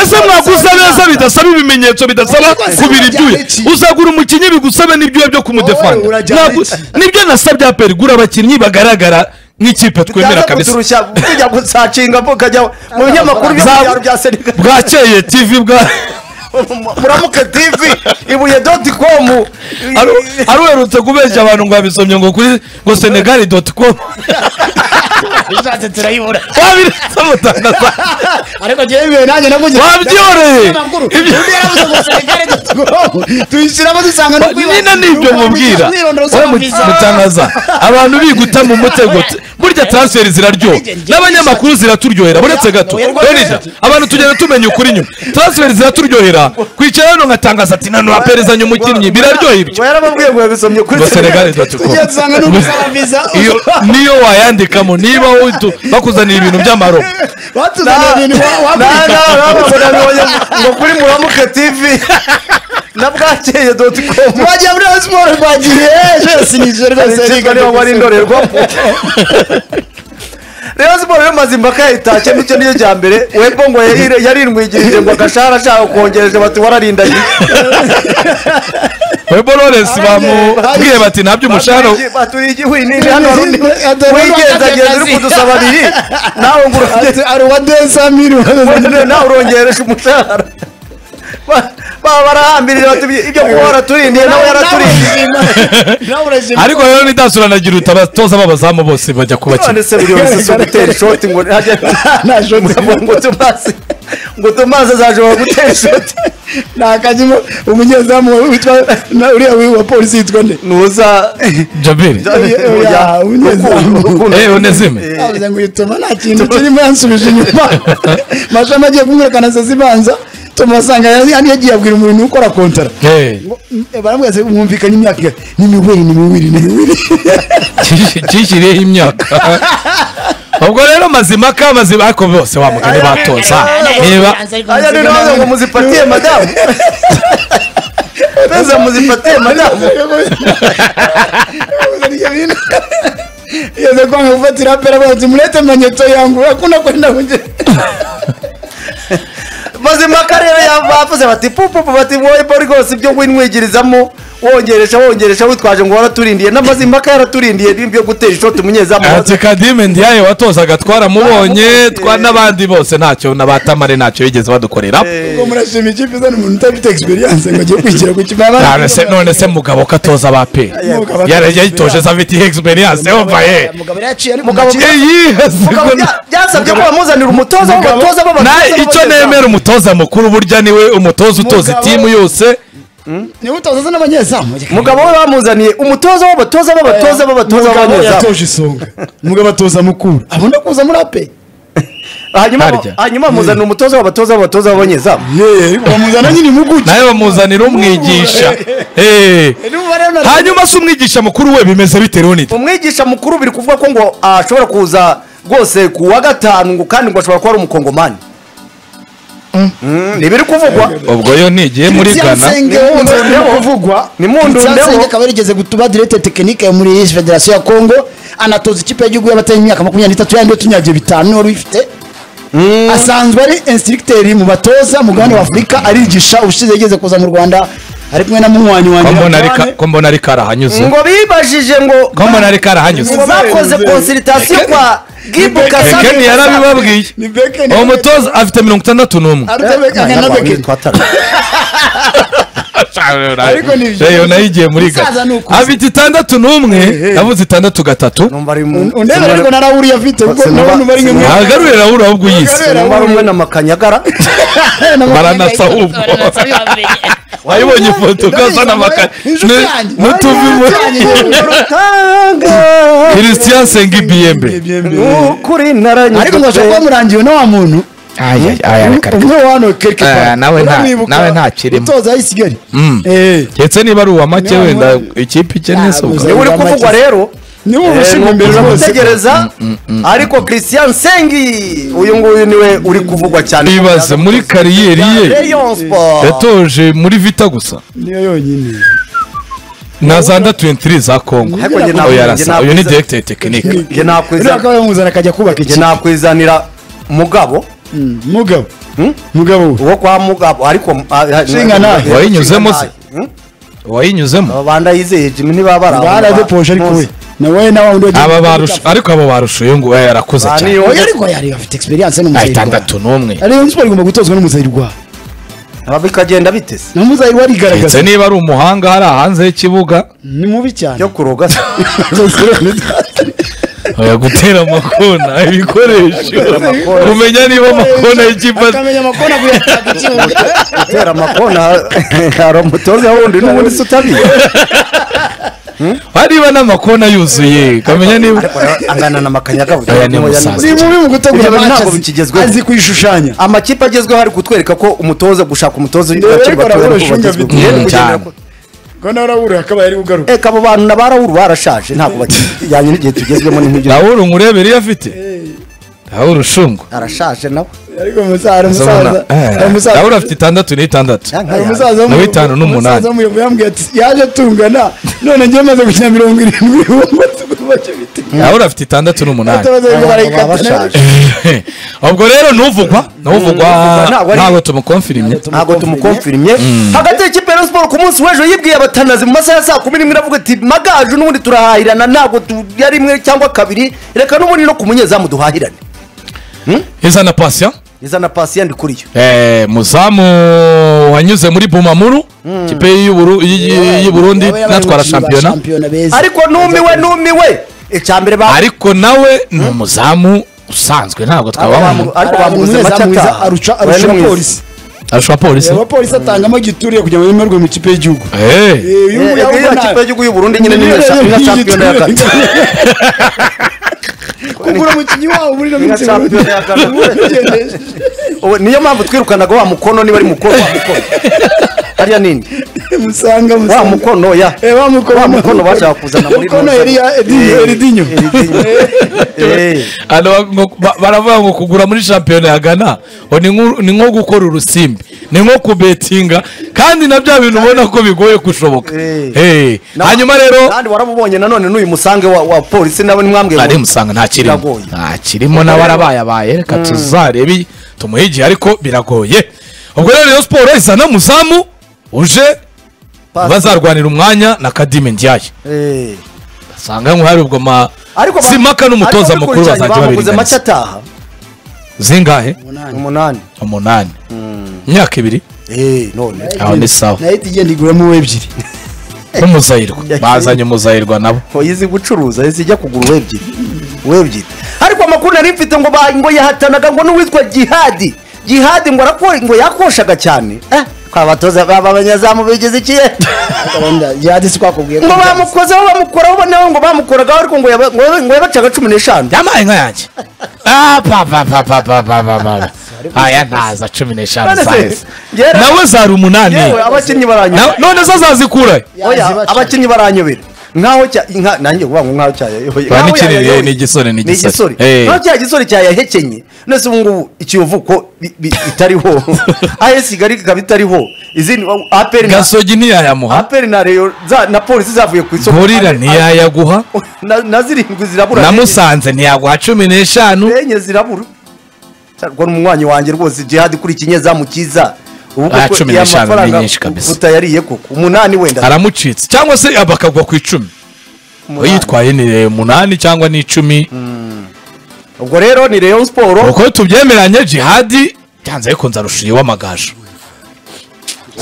ese mwaguza neza bidasaba ibimenyetso bidasaba Wowe rwose kubira urajyana ibyuya iki? uzagura umukinnyi bigusabe n'ibyuya byo Wowe kumudefanda urajyana Ntabwo- iki? nibyo nasabye aperi gura abakinnyi bagaragara nk'ikipe twemera kabisa kuturushya tujya gusacinga mukajya mu binyamakuru byo mu Za- byaro bya serivisi bwakeye tv bwa muramuke tivi ibuye doti komu Aru- aruherutse kubeshya abantu ngo abisomye ngo kuri ngo senegali doti komu ishatse turayibura wabiretse mutangaza ariko njyewe ibihe nanjye namugira wabyoreye amakuru Ibyo- undi yaravuze ngo senegali tuyishyiramo dusanga no nyine nibyo mubwira mwirondoro Wowe mu- mutangaza abantu biguta mu mutego Oya. burya transferi ziraryoha Njye- njye- n'abanyamakuru ziraturyohera buretse gato Oya, rwose. Benida, abantu tugenda tumenya ukuri nyuma transferi ziraturyohera kwicara hano nkatangaza ati nano waperezanye umukinnyi biraryoha ibyo ngo yarababwiye ngo yabisomye kuri Ngo Senegal serivisi doti com. tujya dusanga n'umusaba viza Iyo- niyo wayandikamo niba witu- bakuzaniye ibintu by'amaro batuzaniye ibintu wa- na wakwita na babonye ngo kuri muramuke tivi na bwakeye doti komu bajya muri Rayon siporo bagiye jesinije rwose ikipe niba wari indorerwamo rero siporo yamaze impaka yayitashye nicyo niyo cya mbere webo ngo yari- yarinwigirije ngo agashahara ashaka kongereje bati wararindagiye webo lawrence bamubwiye bati nta by'umushahara baturiye igihwinini hano hari undi Adoro, wigenzageza uri akazi. kudusaba biri nawe ngo urongere ari uwa desamiri Mbona nawe urongereje umushahara Ba- baba barahambirira bati ibyo kuba waraturindiye nawe yaraturindiye ariko rero nidasura giruta abatoza b'abazamu bose bajya kubakina none se buri wese si ugutera ishoti ngo hajya ngo- ngo tumaze ngo tumaze azashobora gutera ishoti nakajyemo umunyezamu witwa na- uriya wa polisi yitwa nde ntuza jabiri oya, umunyezamu. Eh, unezime. avuze ngo ituma nta kintu kirimo yansubije inyuma mashami agiye kumwirukanana zibanza tumusanga yari yari yagiye abwira umuntu ukora kontara Eh, baramubwira ati mwumvikanye imyaka ingana ni miwiri ni miwiri ni miwiri kishi- kishiriyeho imyaka ubwo rero mazimaka mazima ariko bose wamugani batoza niba ajya ni nawe ngo muzipatiye madamu peza muzipatiye madamu yeze kwanga gufatira pera bati murete manyeto yangu hakuna kwenda kunje mazimaka rero yavuze bati pupupu bati wowe rwose ibyo winwigirizamo wongeresha wongeresha witwaje ngo waraturindiye n'amazimaka yaraturindiye n'ibyo gutera ishoti umunyezamu ati kadime ndiyaye watozaga twaramubonye twa n'abandi bose ntacyo n'abatamare ntacyo bigeze badukorera ubwo murashima ikipe izana umuntu udafite experience ngo agiye kwigira ku kibaba none se none se mugabo katoza ba pe yari yayitoje se afite experience umva ye mugabo yaciye ari Mugabo Mugabo iyi bya- byasabye ko bamuzanira umutoza w'abatoza na b'abatoza icyo b'abageza. nemera umutoza mukuru burya niwe umutoza utoza Mugabo- itimu yose niwe utoza n'abanyezamu mugabo we bamuzaniye umutoza w'abatoza b'abatoza b'abatoza mugabo b'abanyezamu yatoje isonga mugabo atoza mukuru abona kuza muri ape hanyuma Harya. hanyuma bamuzanira umutoza w'abatoza b'abatoza b'abanyezamu bamuzana nyine impuguke nawe bamuzanira umwigisha Eh. hanyuma se umwigisha mukuru we bimeze bite Leonid umwigisha mukuru biri kuvuga ko ngo ashobora kuza rwose ku wa gatanu ngo kandi ngo ashobora kuba ari umukongomani Mm, ntibiri kuvugwa ubwo yo nigiye muri gana nimundundeho akaba yarigeze gutuba direte tekinike yo muri federasiyo ya kongo anatoza ikipe y'igihugu y'abataye imyaka makumyabiri n'itatu yandi tunyagiye bitanu wari uyifite asanzwe ari insitirigiteri mu batoza mu gahanda w'afurika arigisha ubushize yigeze kuza mu rwanda ari kumwe na munywanyi wanjye Ko mbona ari ka- Antoine. ko mbona ari karahanyuze ngo bibajije ngo ko mbona ari karahanyuze ngo bakoze konsiritasiyo kwa gibu kasami Bekeni yarabibabwiye ni Beken uwo mutoza afite mirongo itandatu n'umwe Arute Beken- na Beken. Ariko ni byo. reyo nayo igiye muri Musaza ni gana ukuze. afite itandatu n'umwe yavuze itandatu gatatu numva ari undebe ariko narawuri afite ubwo Sinaba- nabona uba ari nka Sinaba- ntagarurire ahubwo ahubwo uyise numva ari umwe na makanyagara baranasa ahubwo wayibonye ifoto ukazana amakaye n'utuvi mu christian sengi biyembe ukuri ariko ngo ashobora naranyuzwe kuba murangiwe na wa muntu umwe wano kereke Eh, nawe nta- nawe nta kirimo. utoza i kigali Mm. ndetse niba ari uwa make Niba wenda muri- ikipe Ah, ikennye se ubwo gusa- niwe uri kuvugwa rero niwe ubushinzwe imbere ushobora rwose gutegereza ariko christian sengi uyu nguyu niwe uri kuvugwa cyane bibaze muri kariyeri ye Rayon Sport. yatoje muri vita gusa niyo yonyine na za ndatu entiri za kongo Ariko njye oya ntabwo- njye arasa uyu ni nakwizanira- direkiteri tekinike njye nakwizanira- rero akaba yamuzana akajya njye kubaka ikipe nakwizanira mugabo mugabo mugabo we uwo kwa mugabo ariko Shinga nawe. Wayinyuzemo se? Hmm? wayinyuzemo aba bana yizeye jimmy niba bari aho. baradepoje ariko we nawe nawe wundi wagiye aba gukora barusha itafa. ariko abo barushuye ngo we yarakuze Ba, cyane niyo- oya ariko yari afite experience Ay, n'umuzayirwa itandatu n'umwe ariyo siporo igomba gutozwa n'umuzayirwa Aba bikagenda bitese na muzayirwa ndetse arigaragaza niba ari umuhanga hari hanze y'ikibuga ni mubi cyane yo kuroga se. oya gutera amakona ibikoresho amakona. kumenya niba amakona y'ikipe akamenya amakona kuyataka ikibuga gutera amakona hari umutoza wundi n'ubundi se utabiye hari niba n'amakona yuzuye kamenya niba Ariko nawe angana na makanyaga burya Aya ni ntoya musaza. ni ni- mubi mu gutegura Ibyo bintu match ntabwo azi- bikigezweho. azi kuyishushanya amakipe agezweho ari kutwereka ko umutoza gushaka umutoza Ndebe bakiri ariko batoya arabura niko shinga bagezweho. biteye Rero kugendera cyane. ku- ko nawe urabura akaba yari kugaruka Eka abo bantu na ba Raoul barashaje ntabwo bakijyanye n'igihe tugezwemo n'ibyo rawuru nkurebere iyo afite rawuru ushungu arashaje nawe ariko umusaza hari umusaza hari umusaza rawuru afite itandatu n'itandatu hari umusaza Na w'umuyobo- w'itanu n'umunani. umusaza w'umuyobo yambwiye ati yaje tungana none njye maze gukina mirongo irindwi rawuru afite itandatu n'umunani Baba barayikata bashaje. ubwo rero ntuvugwa ntuvugwa ntabwo ari- ntabwo tumukonfirimye ntabwo tumukonfirimye hagati y'ikipe ya Rayon Sport ku munsi w'ejo yibwiye abatanazi mu masaha ya saa kumi n'imwe iravuga iti magaju n'ubundi turahahirana ntabwo tu- ya rimwe cyangwa kabiri reka n'ubundi no ku munyezamu duhahirane iza na pasiyo iza na pasi yandi kuri yo Eh, muzamu wanyuze muri bumamuru kipe y'Uburu- y- y- y'u Burundi natwara shampiyona ariko numiwe numiwe icya mbere ba ariko nawe ni umuzamu usanzwe ntabwo twabamu ariko bamuguze make ataha Oya, arusha ni mwiza. polisi arusha polisi abapolisi atangamo gituriye kugira ngo yemerwe mu ikipe y'igihugu Eh, Eh, uyu Eh, nguyu iriya abona- kipe y'igihugu y'u Burundi nyine niyo sha- niyo shampiyona ya kane kugura umukinnyi wabo muri ino Niyo minsi shampiyona ya kane. Ubu niyo mpamvu twirukanaga wa mukono niba ari mukono wa mukono hariya nini musanga wa musanga mukono ya Eh, wa mukono- wa mukono bashaka kuzana muri Mukono Mozambique. Elia- Edinho, Eh, Edinho. Edinho. Eh, hano ba- ngo- ba- baravuga ngo kugura muri shampiyona ya gana ngo ni nko- ni nko gukora urusimbi ni nko kubetinga kandi na bya bintu ubona ko bigoye kushoboka Eh. Eh, na- hanyuma rero kandi waramubonye nanone n'uyu musange wa, wa polisi nawe nimwambwiye ngo- ari musanga ntakirimo Biragoye. ntakirimo nawe arabayabaye reka tuzarebe tumuhe igihe ariko biragoye ubwo rero Rayon siporo izana muzamu uje Pas- bazarwanira umwanya na kadime ndiyaye Eh. basanga nko hari ubwo ma ariko ba- simaka n'umutoza ariko mukuru bakurikiranye, bazajya bamuguze make babiringaniza ataha zingahe umunani umunani imyaka ibiri Eh, none aho ni sawa nahita igenda iguramo ebyiri n'umuzayirwa bazanye umuzayirwa nabo yizi gucuruza yizi ijya kugura uwebye uwebye ariko amakuru nari mfite ngo ba- ngo yahatanaga ngo n'uwitwa jihadi jihadi ngo arakora ngo yakoshaga cyane eh kwa batoza baba abanyazamu bigize iki eh? yadisi twakubwiye ngo bamukozeho bamukoraho bo nawe ngo bamukoragaho ariko ngo yaba- ngo yaba- ngo yabacaga cumi n'eshanu yampaye inka yanjye Ah, pa, pa, pa, pa, pa, pa, pa, pa. aya ntaza cumi n'eshanu None se, zaheze yewe- nawe zari umunani yewe abakinnyi baranyobera Na- none zo azazikura oya abakinnyi baranyobera nkaho cya inka nanjye kuvuga ngo nkaho cyayayoboye Ba Nkaho n'ikirere, yayayoboye. ni igisore, ni ni igisore igisore. Eh. nkaho cya gisore cyayahekenye none se ubu ngubu ikiyovuko bi- bi- bitariho as kigali ikaba itariho izindi aperi na gasogi ntiyayamuha aperi na reyo za- na polisi zavuye ku isoko gorira ntiyayaguha Na- na zirindwi zirabura na musanze ntiyaguha cumi n'eshanu enye zirabura cyarwa n'umunywanyi wanjye rwose jihad kuri kinyezamu cyiza ubu Ah, koko cumi iyo n'eshanu ni amafaranga nyinshi kabisa. utayariye koko umunani wenda aramucitse cyangwa se bakagwa ku icumi Umunani. yitwaye ni umunani cyangwa n'icumi ubwo rero ni reyo siporo uko tubyemeranye jihadi byanze bikunze arusha uw'amagaju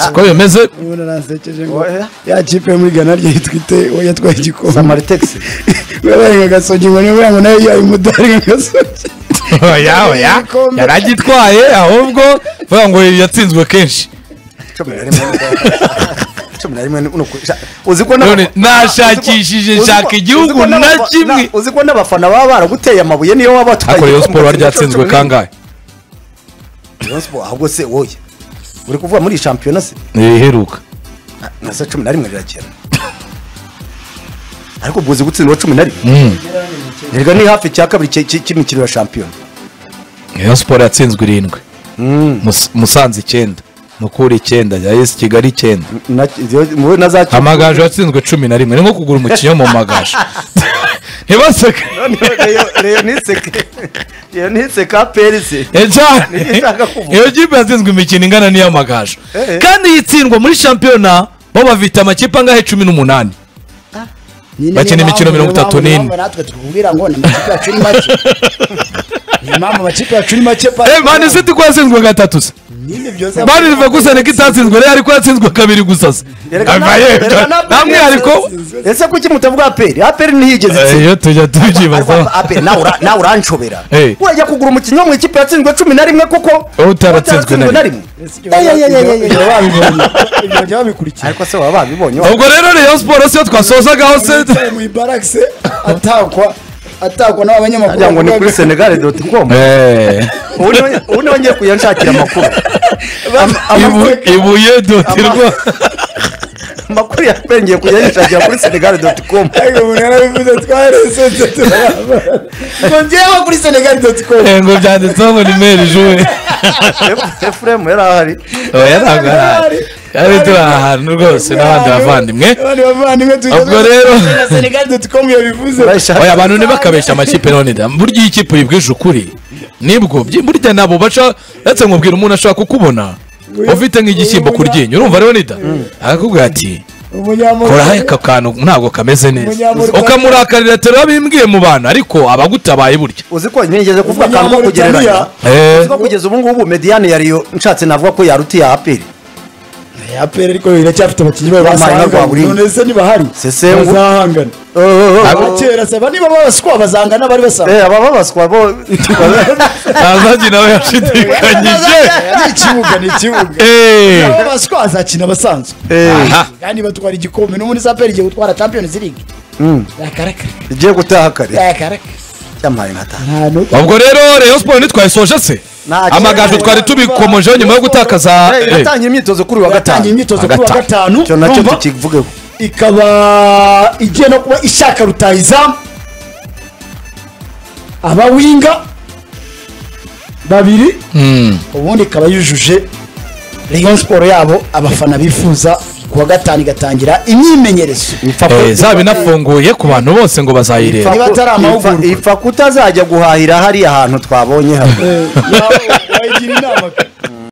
siko bimeze Niba naransekeje ngo Oya. ya kipe yo muri Ghana rye yitwite we yatwaye igikombe samaritexi babaye nka gasogi ngo niba ngo nayo yayo umudari nka gasogi Oya, oya, Igikombe. yaragitwaye ahubwo vuga ngo yatsinzwe kenshi cumi na rimwe cumi na rimwe ni uku- sha- uzi ko n'aba- None nashakishije uzi ko- nshaka uzi ko igihugu n'aba- na na- kimwe. uzi ko n'abafana baba baraguteye amabuye niyo waba watwaye ariko reyo igikombe siporo kimwe cya ryatsinzwe cumi n'imwe. kangahe Rayon Sport, ahubwo se woye uri kuvuga muri iyi shampiyona se ntiheruka na saa cumi na rimwe rirakera ariko ubwo uzi gutsindwa cumi na rimwe erega ni hafi cya kabiri cy- cy- cy'imikino ya shampiyona reyo siporo yatsinzwe irindwi Mus- musanze icyenda mukura icyenda yayesi kigali icyenda Na- iyo- mu- na za- amagaju yatsinzwe cumi na rimwe ni nko kugura umukinnyi wo mu magaju ntibaseke iyo ntiseka perisi Eh, cyane Nibyo nshaka kuvuga. iyo kipe yatsinzwe imikino ingana n'iy'amagaju Eh. kandi iyi tsindwa muri shampiyona bo bafite amakipe angahe cumi n'umunani Nyine Bakina niyo imikino mpamvu- mirongo itatu niyo mpamvu n'ine. natwe tukubwira ngo ni amakipe yacu ni make niyo mpamvu amakipe yacu ni make pa Eh, mani siti ko yatsinzwe gatatu se nyine byose mani rive gusa niko itatsinzwe rero ariko yatsinzwe kabiri gusa se Avaye, nta mwihariko ese kuki mutavuga aperi aperi ntiyigeze Eh, itsinda iyo tujya tubyibazaho Ariko aperi nawe ura- nawe uranshobera Eh. urajya kugura umukinnyi wo mu ikipe yatsinzwe cumi na rimwe koko Wowe utaratsinzwe utaratsinzwe na na rimwe ibyo bajya babikurikiye ariko se baba babibonye ubwo rero rayon siporo siyo twasozagaho se yicaye mu ibaragise atakwa atakwa n'abanyamakuru wagira ngo ni kuri senegare doti komu Eh, ubu niwe ngiye kuyanshakira amakuru Am- ibu- amakuru- ibuye dotirwa amakuru ya aperi ngiye kuyanshakira kuri senegare doti komu ariko umuntu yarabivuze twarese ngo njyewe kuri senegali doti komu Eh, ngo byanditseho ngo ni meri juwe efuremu yari ahari oya ntabwo ari ahari kandi turi ahantu rwose n'abandi bavandimwe abandi bavandimwe Ubwo rero- senegali doti komu yabivuze Urayishaka? oya abantu ntibakabeshya amakipe none da burya iyo ikipe uyibwije ukuri nibwo byi- burya nabo baca ndetse nkubwira umuntu ashobora kukubona ufite nk'igishyimbo ku ryinyo urumva rero nida arakubwira ati umunyamakuru koraho aka kantu ntabwo kameze neza Umunyamuryango- ukamurakarira tero bimbwiye mu bantu ariko abagutabaye burya uzi ko ntigeze kuvuga akantu ko kugereranya Eh, Kuko kugeza ubu ngubu mediyani yariyo nshatse navuga ko yaruti ya aperi apera ariko iracyafite abakinnyi bayo Bamara rwa basahangana buri- none se ntibahari Sesengu. bazahangana abakera se niba babaswa bazangana bari basahangana aba babaswa bo ntazagi nawe yashidikanyije ni ikibuga ni ikibuga Eh, Niba babaswa azakina abasanzwe Eh, aha. kandi batwara igikombe n'ubundi se apera igiye gutwara champions league yakarakara igiye gutaha kare yakarakara cyamaye nkataha nta n'uko ubwo rero rayon siporo ntitwayisoje se Nta kibazo. amagaju twari tubikomejeho nyuma yo gutakaza Eh, eh, iratangira imyitozo kuri uyu wa gatanu yatangiye imyitozo kuri wa Wa gatanu icyo nacyo urumva? tukivugeho ikaba igiye no kuba ishaka rutahizamu abawinga babiri mm, ubundi ikaba yujuje rayon siporo yabo abafana bifuza kuwa gatanu igatangira imyimenyerezo eh, zaba inafunguye ku bantu bose ngo bazayireba Niba atari amahugurwa. ifa kutazajya guhahira hariya hantu twabonye hamwe Eh, yawe wayigira inama pe.